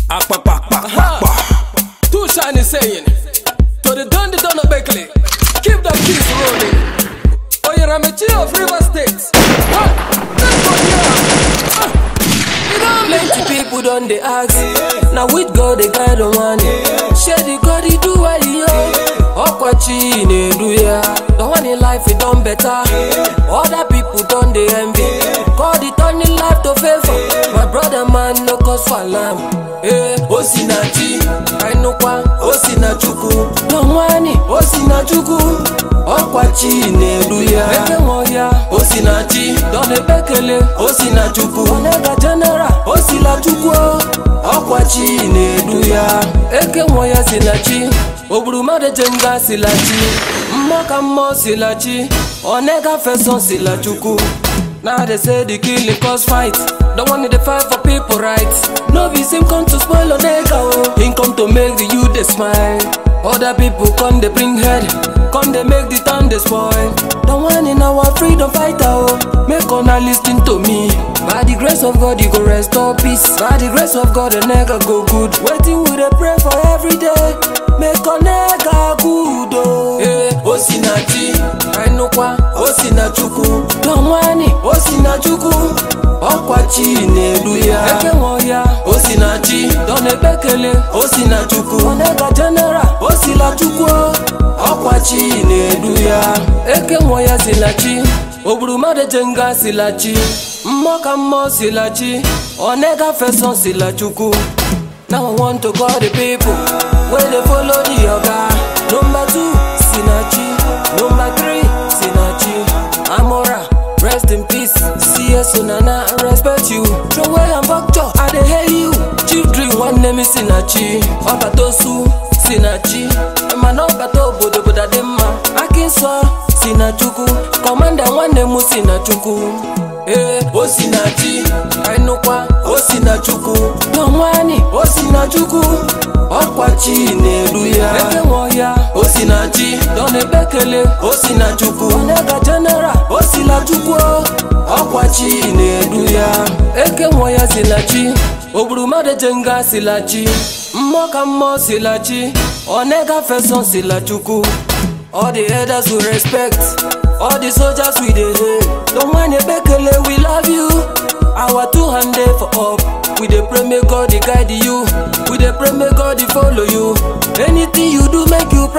Akpakpakpakpakpa. Too shiny saying. To the done the done Beckley. Keep the keys rolling. Oh, you're a mature of River State. What? Let's go here. Ah. You know Plenty people done they ask. Now with God they guide on one. Share the God he do what he yo. Okwachi ne do ya. The one in life he done better. Other people done they envy. God he turn in life to favor. My brother man no cause for alarm. Eh, Osinachi, Ainukwa, Osinachukwu. No nwani, Osinachukwu. Ọkwachi na-eru ya. Eke nwe ya, Osinachi. Don Ebekele, Osinachukwu. Onega General, Osilachukwu. Ọkwachi na-eru ya. Eke nwe ya Sinachi. Ogburu mmadụ jenga Silachi. Mmụọ ka mmụọ Silachi. Onega Feson Silachukwu. Now they say the killing cause fight. The one in the fight for people rights. No be him come to spoil on nigga oh. Him come to make the youth they smile. Other people come they bring head. Come they make the town they spoil. The one in our freedom fighter oh. Make una listen to me. By the grace of God you go restore peace. By the grace of God the nigga go good. Waiting we dey pray for every day. Make a nigga good oh. Hey, Osinachi, Ainukwa, Osinachukwu. Donwani, Osinachukwu. Ọkwachi na-eru ya. Eke nwe ya, Osinachi. Don Ebekele, Osinachukwu. Onega General, Osilachukwu. Ọkwachi na-eru ya. Eke nwe ya Silachi. Ogburu mmadụ jenga Silachi. Mmụọ ka mmụọ Silachi. Onega Feson Silachukwu. Now I want to call the people where they follow the yoga. Number two, Sinachi. Number three, Sinachi. Amora, rest in peace. CS Nana, I respect you. Throw away and Bokcho, I dey hail you. Chief Dream, one name is Sinachi. Obatosu, Sinachi. Emma Obato, Bodo Boda Dema. Akinso, Sinachukwu. Commander, one name is Sinachukwu. Eh, Osinachi, Ainukwa, Osinachukwu. Donwani, Osinachukwu. Ọkwachi na-eru ya. Eke nwe ya, Osinachi. Don Ebekele, Osinachukwu. Onega General, Osilachukwu. Ọkwachi na-eru ya. Eke nwe ya Silachi. Ogburu mmadụ jenga Silachi. Mmụọ ka mmụọ Silachi. Onega Feson Silachukwu. All the elders we respect, all the soldiers we dey hail. Don't mind Ebekele, we love you. Our two hand dey for up. We dey pray make God dey guide you. We dey pray make God dey follow you. Anything you do, make you pray.